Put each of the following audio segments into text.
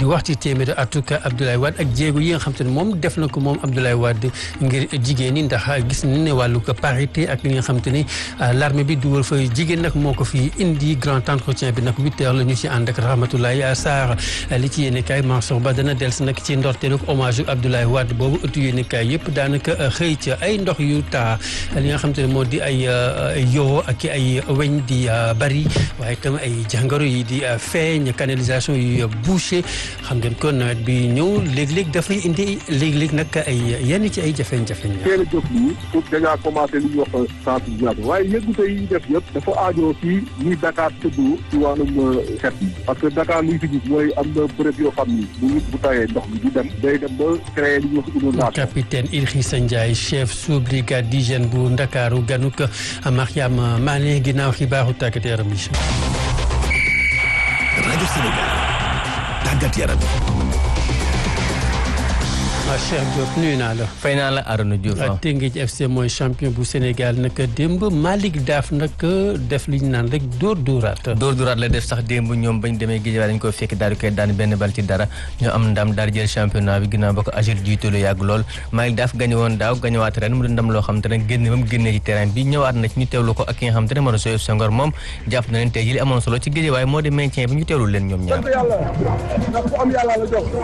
di wax ci téeméeri atuk Abdoulaye Wade ak jéego yi nga xam te ne moom def na ko moom Abdoulaye Wade ngir jigéen ñi ndax gis nañ ne wàllu ko parité ak li nga xam te ni l'armée bi dugal fa jigéen nag moo ko fi indi grand entretien bi nag huit heures la ñu ci ànd ak Rahmatoulaye Sarr li ci yéene kaay Mansour Ba dana dellusi nag ci ndorteelu hommage Abdoulaye Wade boobu ëttu yéene kaay yëpp daanaka xëy ca ay ndox yu taa li nga xam te ne moo di ay yoo ak ay weñ di bari waaye itam ay jàngoro yi di feeñ canalisation yu bouché xam ngeen ko nawet bi ñëw léeg-léeg dafay indi léeg-léeg nag ay yenn ci ay jafeñ-jafeñ la. teel a jóg nii pour déjà commencé li ñuy wax sensibilisation waaye yëngute yi def yëpp dafa aajoo fii ni Dakar tëdd ci wàllum xet yi parce que Dakar liy fi gis mooy am na bërëb yoo xam ni bu nit bu tawee ndox mi di dem day dem ba créer li ñuy wax inondation. capitaine Idrissa Ndiaye chef sous brigade d'hygiène bu Ndakaaru ganuk Mariam Mané ginnaaw xibaaru tàggat yaram yi. rajo Sénégal tàggat yaram. Cheikh Diop nuyu naa la. fay naa la Arona Diouf Teungueth FC mooy champion bu Sénégal nag démb Malick Daaf nag def li ñu naan rek dóor dóoraat. dóor dóoraat la def sax démb ñoom bañ demee Guédiawaye dañ ko fekk daal di koy daan benn bal ci dara ñoo am ndam daal di jël championnat bi ginnaaw ba ko agir jiitu lu yàgg lool Malick Daaf gañe woon daaw gañewaat ren mu di ndam loo xam te ne génne ba mu génnee ci terrain bi ñëwaat na ci ñu teewlu ko ak ki nga xam te ne moo di Sow Senghor moom jàpp na leen tey jii li amoon solo ci Guédiawaye moo di maintien bi ñu teewlu leen ñoom ñaar. yàlla ndax ku am yàlla la jox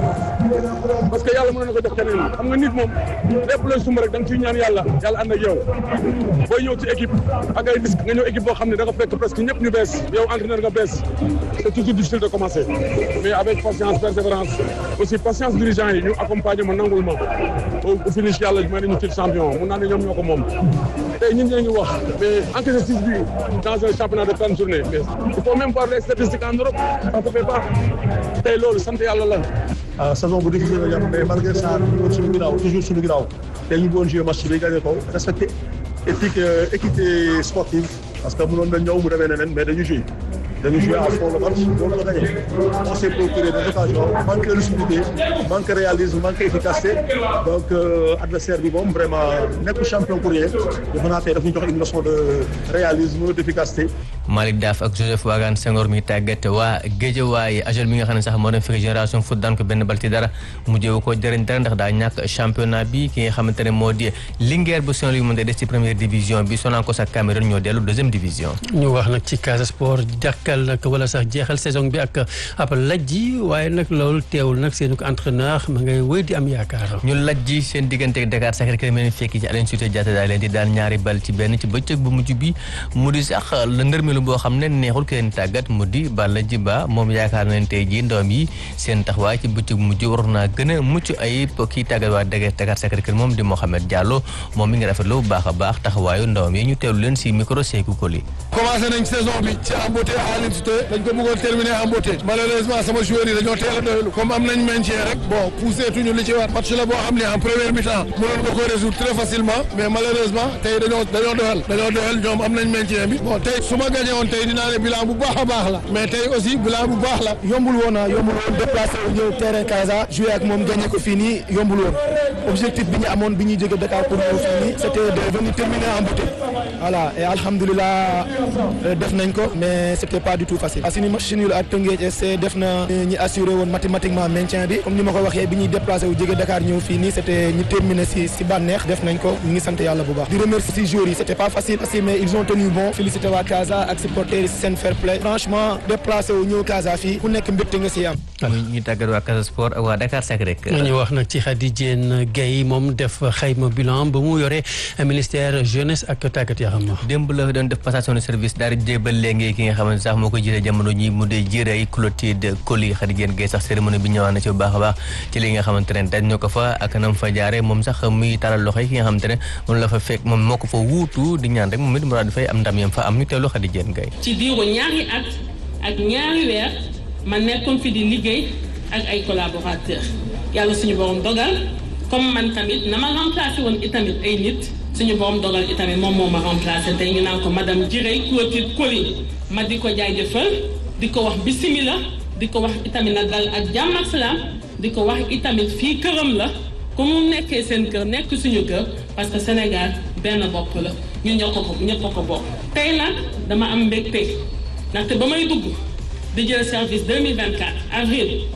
parce que yàlla mën na ko jox keneen xam nga nit moom lépp looy sumb rek da nga ciy ñaan yàlla yàlla ànd ak yow booy ñëw ci équipe ak ay risque nga ñëw équipe boo xam ne da nga fekk presque ñëpp ñu bees yow entraîneur nga bees c'est toujours difficile de commencer mais avec patience persévérance aussi patience dirigeant yi ñu accompagner ma nangul ma au finish yàlla may nañu titre champion mun naa ne ñoom ñoo ko moom tey ñun ñoo ngi wax mais encaissé six buts dans un championnat de trente journées mais il faut même voir les statistiques en Europe ça se fait pas tey loolu sant yàlla la saison bu difficile la ñu mais malgré ça ñu woon suñu ginnaaw toujours suñu ginnaaw tey ñu bëggoon jouer match bi gagné ko respecté éthique équité sportive parce que mënoon na ñëw mu demee neneen mais dañu joué dañu joué à fond le match loolu la gagné on s'est procuré des occasions manque de lucidité manque de réalisme manque d'efficacité donc adversaire bi moom vraiment nekk champion pour rien defe naa tey daf ñu jox une leçon de réalisme d'efficacité Malick Daaf ak Joseph Wagan Senghor mi tàggat waa Guédiawaye agel mi nga xam ne sax moo doon fekk génération foot daan ko benn bal ci dara mu jéewu ko jëriñ dara ndax daa ñàkk championnat bi ki nga xamante ne moo di Linguère bu Saint-Louis mu des ci première division bi Sonacos ak Cameroun ñoo dellu deuxième division. ñu wax nag ci Casa Sport jàkkal nag wala sax jeexal saison bi ak ab lajji waaye nag loolu teewul nag seen entraîneur ma ngay wéy di am yaakaar. ñu lajji seen diggante ak Dakar Sacré-Cœur mel ni fekk ci Aline Sitoé Diatta daa leen di daan ñaari bal ci benn ci bëccëg bu mujj bi mu di sax la ndërmelu boo xam ne neexul kenn tàggat mu di Balla Djiba moom yaakaar nañ tey jii ndoom yi seen taxawaay ci bëccëg mujj waroon naa gën a mucc ayib kii tàggat waa Dakar Sacré-Cœur moom di Mohamed Diallo moom mi ngi rafetlu bu baax a baax taxawaayu ndoom yi ñu teewlu leen si micro Sékou Koli. commencé nañ saison bi ci en beauté Aline Sitoé dañ ko bëggoon terminer en beauté malheureusement sama joueurs yi dañoo teel a doylu comme am nañ maintien rek bon poussé tuñu li ci war match la boo xam ne en première mi-temps mënoon nga ko résoudre très facilement mais malheureusement tey dañoo dañoo doyal dañoo doyal ñoom am nañ maintien bi bon tey su ma gagné woon tey dinaa ne bilan bu baax a baax la mais tey aussi bilan bu baax la yombul woon ah yombul woon déplacé wu ñëw terrain Casa joué ak moom gagné ko fii nii yombul woon objectif bi ñu amoon bi ñuy jóge Dakar pour ñëw fii nii c'était de venir terminer en beauté voilà et alhamdulilah def nañ ko mais c'était pas du tout facile parce que ni match nul ak Teungueth FC def na ñi assuré woon mathématiquement maintien bi comme ni ma ko waxee bi ñuy déplacé wu jóge Dakar ñëw fii nii c'était ñu terminer si si bànneex def nañ ko ñu ngi sant yàlla bu baax di remercier si joueurs yi c'était pas facile aussi mais ils ont tenu bon félicité waa Casa ak supporters yi seen fair play franchement déplacé wu ñëw Casa fii ku nekk mbégte nga si am ñu tàggat waa Casa Sport ak waa Dakar Sacré-Cœur ñu wax nag ci Khady Diène Gaye moom def xayma bilan ba mu yore ministère jeunesse ak tàggat yaram démb la doon def passation de service daal di jébal léegi ki nga xamante sax moo ko jiite jamono ñi mu dee jërëy Clotilde Coly Khady Diène Gaye sax cérémonie bi ñëwaat na ci bu baax a baax ci li nga xamante ne dañ ñu ko fa ak nam fa jaare moom sax muy taral loxo yi ki nga xamante ne moom la fa fekk moom moo ko fa wuutu di ñaan rek moom it mu daal di fay am ndam yam fa am ñu teewlu Khady Diène Gaye ci diiru ñaari at ak ñaari weer ma nekkoon fi di liggéey ak ay collaborateurs yàlla suñu borom dogal comme man tamit na ma remplacé woon itamit ay nit suñu borom dogal itamit moom moo ma remplacé tey ñu naan ko madame Diray Clotilde Coly ma di ko jaajëfal di ko wax bisimila di ko wax itamit na dal ak jàmm ak salaam di ko wax itamit fii këram la comme mu nekkee seen kër nekk suñu kër parce que Sénégal benn bopp la ñun ñoo ko ko ñëpp ko bokk. tey nag dama am mbégte ndaxte ba may dugg di jël service 2024 avril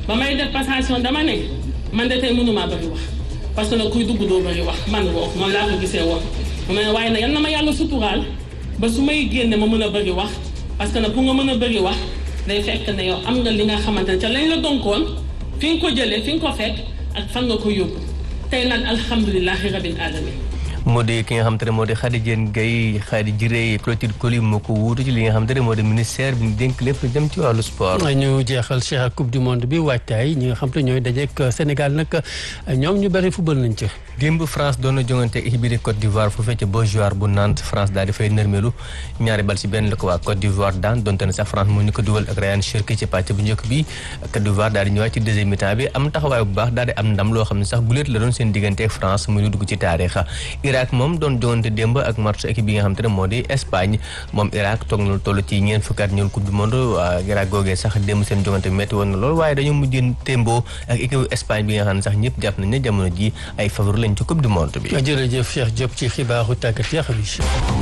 ba may def passation dama ne man de tey mënumaa bëri wax parce que nag kuy dugg doo bëri wax man woo noonu laa ko gisee woon mu ne waaye nag yal na ma yàlla suturaal ba su may génne ma mën a bëri wax parce que nag pour nga mën a bëri wax day fekk ne yow am nga li nga xamante ne ca lañ la donkoon fi nga ko jëlee fi nga ko fekk ak fan nga ko yóbbu tey nag alhamdulilahi rabbil alamin moo di ki nga xam te ne moo di Khady Diène Gaye Khady Jiré Clotilde Coly moo ko wuutu ci li nga xam te ne moo di ministère bi ñu dénk lépp lu jëm ci wàllu sport. ñu jeexal Cheikh ak coupe du monde bi waajtaay ñi nga xam te ñooy dajeek Sénégal nag ñoom ñu bëri football nañ ca. démb France doon na jongante équipe bi di Côte d'Ivoire fu fekkee Beaujoire bu Nantes France daal di fay nërmeelu ñaari bal ci benn la ko waa Côte d'Ivoire daan donte ne sax France mu ñu ko dugal ak Ryan Cherki ci pàcc bu njëkk bi Côte d'Ivoire daal di ñëwaat ci deuxième mi-temps bi am taxawaay bu baax daal di am ndam loo xam ne sax guléet la doon seen diggante ak France muy lu dugg ci taarixa Irak moom doon jongante démb ak match équipe bi nga xam te ne moo di Espagne moom Irak toog na lu toll ci ñeent fukki at ñëwul coupe du monde waa Irak googee sax démb seen jongante bi métti woon na lool waaye dañoo mujjee témboo ak équipe Espagne bi nga xam ne sax ñëpp jàpp nañ ne jamono ji ay favori lañ ci coupe du monde bi jërëjëf Cheikh Diop ci xibaaru tàggat yaram yi.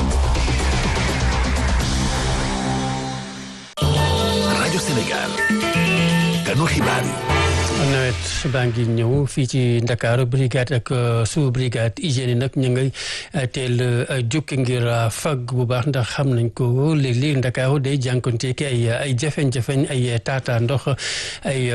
rajo Sénégal kanu xibaar yi. nawet baa ngi ñëw fii ci Ndakaaru brigade ak sous brigade hygiène nag ñu ngay teel jukki ngir fag bu baax ndax xam nañ ko léeg-léeg Ndakaaru day jànkonteeki ay ay jafeñ-jafeñ ay taata ndox ay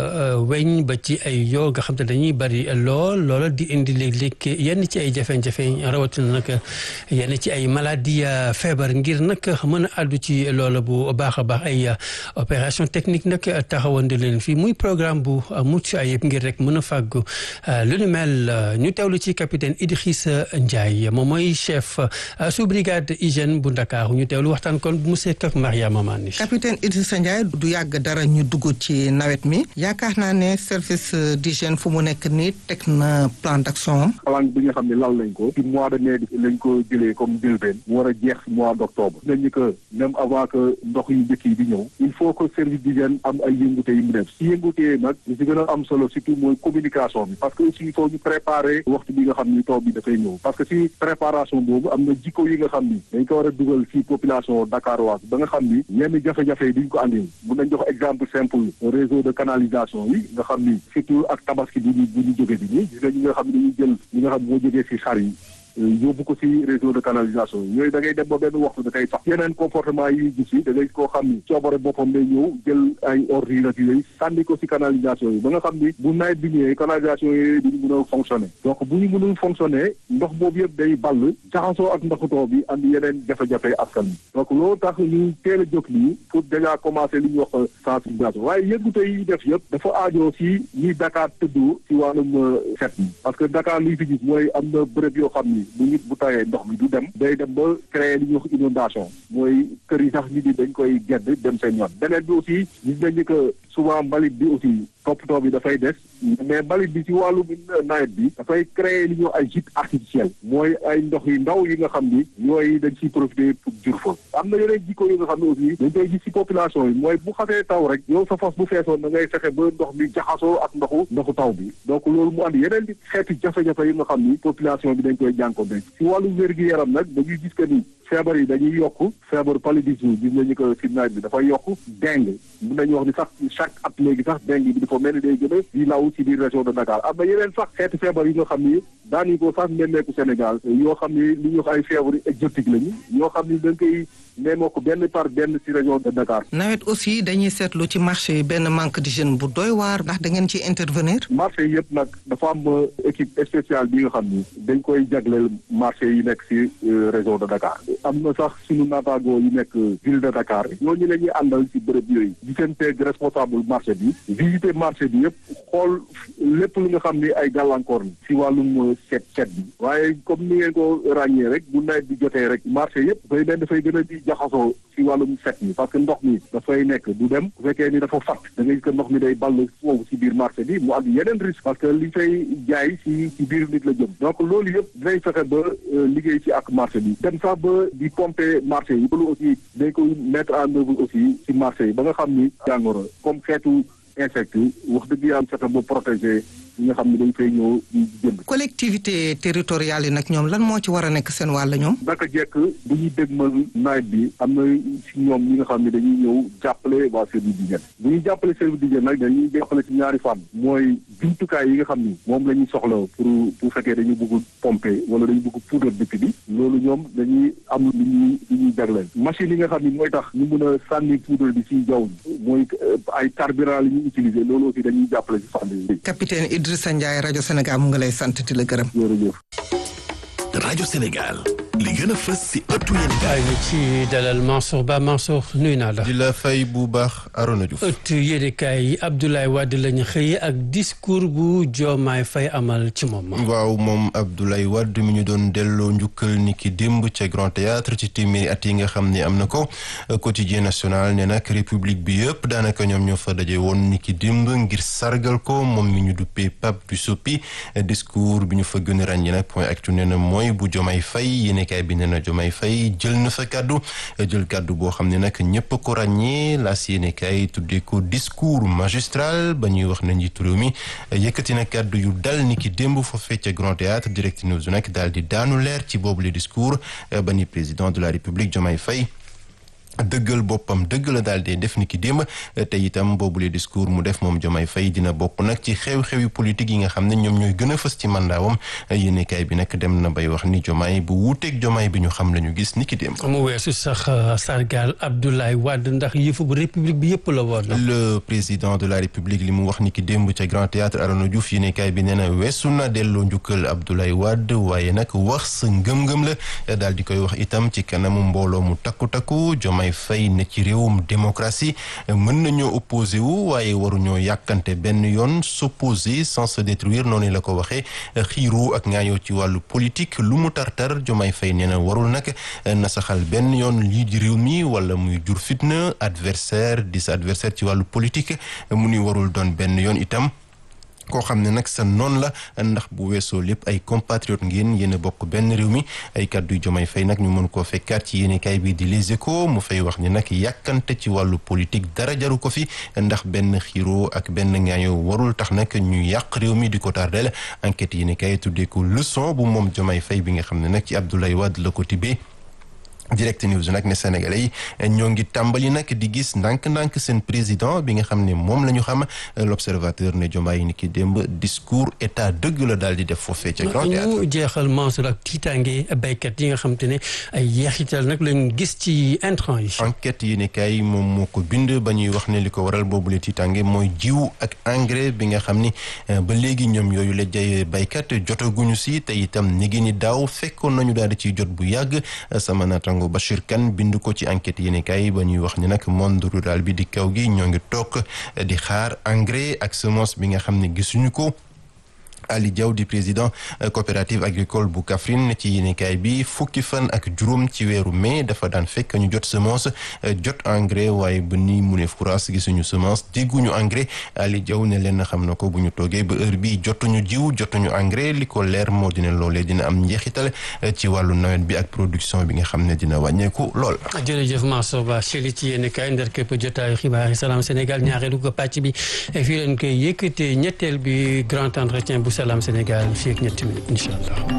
weñ ba ci ay yoo nga xam te dañuy bari lool loola di indi léeg-léeg yenn ci ay jafeñ-jafeñ rawatina nag yenn ci ay maladie feebar ngir nag mën a àddu ci loola bu baax a baax ay opération technique nag taxawandi leen fii muy programme bu mucc ayib ngir rek mën a fàggu lu ni mel ñu teewlu ci capitaine Idrissa Ndiaye moom mooy chef sous brigade hygiène bu Ndakaaru ñu teewlu waxtaan kon bu mu sekk ak Mariama Mané capitaine Idrissa Ndiaye du yàgg dara ñu dugg ci nawet mi yaakaar naa ne service d'hygiène fu mu nekk nii teg na plan d'action am plan bi nga xam ne lal nañ ko ci mois de mai lañ ko jëlee comme njëlbeen mu war a jeex mois d'octobre nañ ni que même avant que ndox yu njëkk yi di ñëw il faut que service d'hygiène am ay yëngute yu mu def si yëngute nag li si gën a am solo surtout mooy communication bi parce que aussi il faut ñu préparer waxtu bi nga xam ni taw bi dafay ñëw parce que si préparation boobu am na jikko yi nga xam ni dañ ko war a dugal si population dakaroise ba nga xam ni yenn jafe-jafe yi duñ ko andil mun nañ jox exemple simple réseau de canalisation yi nga xam ni surtout ak tabaski bu ñu bu ñu jóge bi nii gis nga ñi nga xam ne dañuy jël ñi nga xam moo jógee si xar yi yóbbu ko ci réseau de canalisation yi yooyu da ngay dem ba benn waxtu da koy sax yeneen comportement yi gis yi da ngay koo xam ni coobare boppam day ñëw jël ay ordures ak yooyu sànni ko ci canalisation yi ba nga xam ni bu nawet bi ñëwee canalisation yooyu duñu mën a fonctionner donc bu ñu mënul fonctionner ndox boobu yëpp day ball jaxasoo ak ndoxu taw bi andi yeneen jafe-jafe askan bi donc loolu tax ñu teel a jóg lii pour déjà commencer li ñuy wax sensibilisation waaye yëngute yi def yëpp dafa aajoo ci ñi Dakar tëddoo ci wàllum set mi parce que Dakar liy fi gis mooy am na bërëb yoo xam ni bu nit bu tawee ndox mi du dem day dem ba créer li ñuy wax inondation mooy kër yi sax nit ñi dañ koy gedd dem seen yoon beneen bi aussi gis nañ ni que souvent mbalit bi aussi toppatoo bi dafay des mais mbalit bi ci wàllu nawet bi dafay créer li ñuy wax ay gîte artificiel mooy ay ndox yu ndaw yi nga xam ni yooyu dañ ciy profiter pour jur fa am na yeneen jikko yi nga xam ne aussi dañ koy gis ci population yi mooy bu xasee taw rek yow sa fas bu feesoon da ngay fexe ba ndox mi jaxasoo ak ndoxu ndoxu taw bi donc loolu mu andi yeneen xeeti jafe-jafe yi nga xam ni population bi dañ koy jànko ci wàllu wér-gi-yaram nag dañuy gis que ni feebar yi dañuy yokk feebar paludisme gis nañu ko ci nawet bi dafay yokk dengue mun nañu wax ni sax chaque at léegi sax dengue bi dafa mel ni day gën a di law ci biir région de Dakar am na yeneen sax xeeti feebar yi nga xam ni daañu ko sax nemmeeku Sénégal yoo xam ni li ñuy wax ay feebar exotique lañu yoo xam ni da nga koy nemmeeku benn par benn ci région de Dakar. nawet aussi dañuy seetlu ci marché yi benn manque d'hygiène bu doy waar ndax da ngeen ci intervenir. marché yi yëpp nag dafa am équipe spéciale bi nga xam ni dañ koy jagleel marché yi nekk ci région de Dakar. am na sax suñu naataangoo yi nekk ville de Dakar ñooñu la ñuy àndal ci bërëb yooyu gisanteeg responsable marché bi visiter marché bi yëpp xool lépp lu nga xam ni ay gàllankoor la ci wàllum set set bi waaye comme ni ngeen ko ràññee rek bu nawet bi jotee rek marché yëpp dafay mel dafay gën a di jaxasoo ci wàllum set mi parce que ndox mi dafay nekk du dem bu fekkee ni dafa fat da ngay gis que ndox mi day ball foofu ci biir marché bi mu andi yeneen risque parce que li fay jaay ci ci biir nit la jëm donc loolu yëpp dinañ fexe ba liggéey ci ak marché bi dem sax ba di pomper marché yi loolu aussi dañ koy mettre en œuvre aussi ci marché yi ba nga xam ni jàngoro comme xeetu insecte wax dëgg yàlla fexe ba protéger ñi nga xam ne dañ fay ñëw di jënd. collectivité territoriale yi nag ñoom lan moo ci war a nekk seen wàll ñoom. naka jekk bu ñuy dégmal nawet bi am na si ñoom ñi nga xam ne dañuy ñëw jàppale waa service d'hygiène bu ñuy jàppale service d'hygiène nag dañuy jàppale ci ñaari fànn mooy jumtukaay yi nga xam ni moom la ñuy soxla pour bu fekkee dañu bëgg pomper wala dañu bëgg poudre dëkk bi loolu ñoom dañuy am lu ñuy lu ñuy jagleel machine yi nga xam ni mooy tax ñu mën a sànni poudre bi ci jaww ji mooy ay carburant li ñuy utiliser loolu aussi dañuy jàppale ci fànn yi. capitaine Idrissa Ndiaye rajo Sénégal mu ngi lay sant di la gërëm. jërëjëf. rajo Sénégal li gën a fës si ëttu yéen kaay ñu ci dalal Mansour Ba Mansour nuyu naa la. di la fay bu baax Arona Diouf. ëtt yéenekaay yi Abdoulaye Wade lañu xëyee ak discours bu Diomaye Faye amal ci moom. waaw moom Abdoulaye Wade mi ñu doon delloo njukkal ni ki démb ca Grand Théâtre ci téeméeri at yi nga xam ne am na ko quotidien national ne nag république bi yëpp daanaka ñoom ñoo fa daje woon ni ki démb ngir sargal ko moom mi ñu duppee Pape du Soppi discours bi ñu fa gën a ràññee nag point actu nee na mooy bu Diomaye Faye yéenekaay bi nee na Diomaye Faye jël na fa kàddu jël kàddu boo xam ne nag ñëpp ko ràññee laas yéenekaay tuddee ko discours magistral ba ñuy wax na njiitu réew mi yëkkati na kàddu yu dal ni ki démb foofee ca Grand Théâtre Direct News nag daal di daanu leer ci boobu le discours ba ni président de la République Diomaye Faye dëggal boppam dëgg la daal di def ni ki démb te itam boobule discours mu def moom Diomaye Faye dina bokk nag ci xew-xewi politique yi nga xam ne ñoom ñooy gën a fës ci mandaawam yéenekaay bi nag dem na bay wax ni Diomaye bu wuuteeg Diomaye bi ñu xam la ñu gis ni ki démb. mu weesu sax sargal Abdoulaye Wade ndax yëfu bu république bi yëpp la woon. le président de la république li mu wax ni ki démb ca Grand Théâtre Arona Diouf yéenekaay bi nee na weesu na delloo njukkal Abdoulaye Wade waaye nag wax sa ngëm-ngëm la daal di koy wax itam ci kanamu mbooloo mu takku takku Diomaye Faye ne ci réewum démocratie mën nañoo opposé wu waaye waruñoo yàkkante benn yoon s'opposer sans se détruire noonu la ko waxee xiiru ak ngaayoo ci wàllu politique lu mu tartar Diomaye Faye nee na warul nag nasaxal benn yoon lii di réew mi wala muy jur fitna adversaire di sa adversaire ci wàllu politique mu ni warul doon benn yoon itam koo xam ne nag sa noonu la ndax bu weesoo lépp ay compatriotes ngeen yéen a bokk benn réew mi ay kàddu yu Diomaye Faye nag ñu mën koo fekkaat ci yéenekaay bi di Les Échos mu fay wax ni nag yàkkante ci wàllu politique dara jaru ko fi ndax benn xiiroo ak benn ngaayo warul tax nag ñu yàq réew mi di ko tardel enquête yéenekaay tuddee ko leçon bu moom Diomaye Faye bi nga xam ne nag ci Abdoulaye Wade la ko tibbee direct news nag ne sénégalais yi ñoo ngi tàmbali nag di gis ndànk-ndànk seen président bi nga xam ne moom la ñu xam l'observateur ne Diomaye ni ki démb discours état dëgg la daal di def foofee ca grand théâtre ñu jeexal Mansour ak tiitaange béykat yi nga xam te ne ay yeexital nag lañ gis ci intrant yi enquête yi ne kay moom moo ko bind ba ñuy wax ne li ko waral boobule tiitaange mooy jiw ak engrais bi nga xam ni ba léegi ñoom yooyu la jay béykat jotaguñu si te itam ni gi ni daaw fekkoon nañu daal di ciy jot bu yàgg sama naataango Bachir Kane bind ko ci enquête yéenekaay ba ñuy wax ni nag monde rural bi di kaw gi ñoo ngi toog di xaar engrais ak semence bi nga xam ne gisuñu ko Ali Diaw di président coopérative agricole bu Kaffrine ci yéenekaay bi fukki fan ak juróom ci weeru mai dafa daan fekk ñu jot semence jot engrais waaye ba nii mu ne furaas gisuñu semence dégguñu engrais Ali Diaw ne leen xam na ko bu ñu toogee ba heure bi jotuñu jiw jotuñu engrais li ko leer moo dina loolee dina am njeexital ci wàllu nawet bi ak production bi nga xam ne dina wàññeeku lool. jërëjëf Mansour Ba Cheli ci yéenekaay ndar képp jotaayu xibaar yi Salam Sénégal ñaareelu ko pàcc bi fii leen koy yëkkatee ñetteel bi grand entretien bu Salam Sénégal fii ak ñetti minutes incha allah.